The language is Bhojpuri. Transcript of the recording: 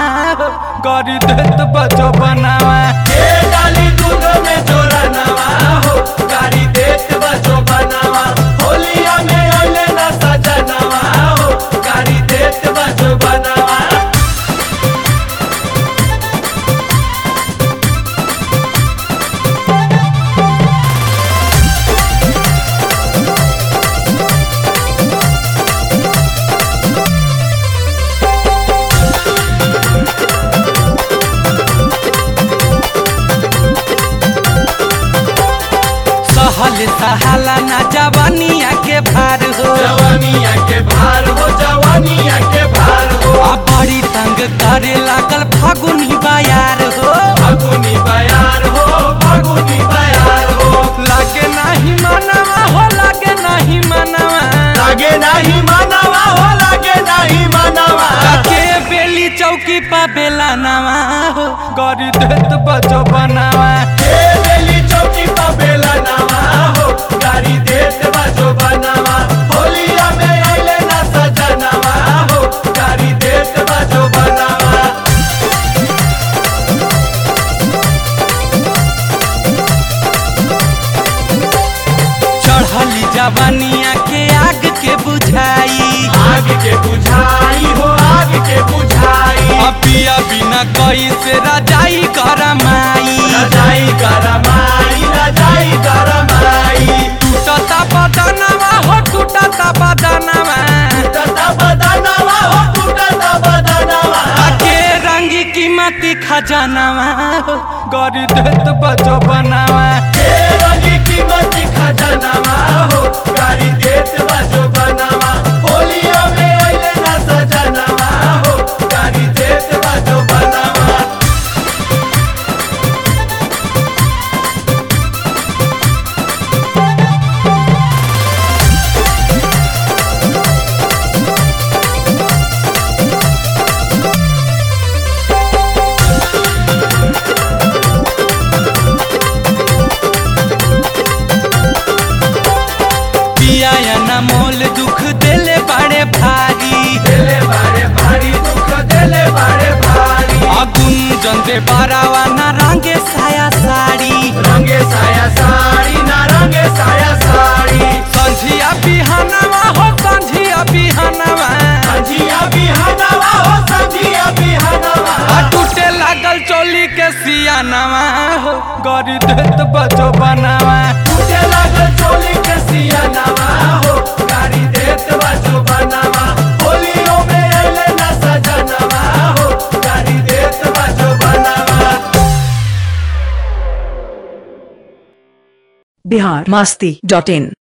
हो गरी देत बजो बनावा ए डाली दूध में जोरा नवा हो गाड़ी देत बजो बनावा होलिया में अइले ना सजनवा हो गाड़ी देत बजो बनावा सहल सहाला ना जवानिया के भार हो जवानिया के भार हो जवानिया के भार हो आ बड़ी तंग करे लागल फागुनी बायार हो फागुनी बयार हो फागुनी बयार हो लागे नाही मनवा हो लागे नाही मनवा लागे नहीं मानवा हो लागे नहीं मानवा के बेली चौकी पा बेला नवा हो गरी देत बजो बनावा ए बेली चौकी पा बेला नवा हो गाड़ी देत बजो बनावा होलिया में अइले ना सजनवा हो गाड़ी देत बजो बनावा चढ़ली जवानिया के आग के बुझाई आग के बुझाई हो आग के बुझाई अपिया बिना कई से रजाई करमाई रजाई गरमाई रजाई गरमाई टूटता बदनवा हो टूटता बदनवा टूटता बदनवा हो टूटता बदनवा के रंगी कीमती खजानवा हो गरी देत बजो बनावा ए रंगी कीमती खजानवा हो गाड़ी देत बजो बनावा होलिया में अइले ना सजनवा हो गाड़ी देत बजो बनावा पिया ना मोल दुख देले बड़े भारी देले बारे भारी दुख देले बारे भारी अगुन जंदे बारावा ना रंगे साया साड़ी रंगे साया साड़ी ना रंगे साया साड़ी संझिया बिहानवा हो संझिया बिहानवा संजिया बिहानवा हो संजिया बिहानवा आ टूटे लागल चोली के सियानवा हो गरी देत बजो बनावा टूटे लागल चोली के सियानवा हो गाड़ी देत बाजो बनावा होलियो में अइले ना सजनवा हो गाड़ी देत बाजो बनावा बिहार मस्ती डॉट इन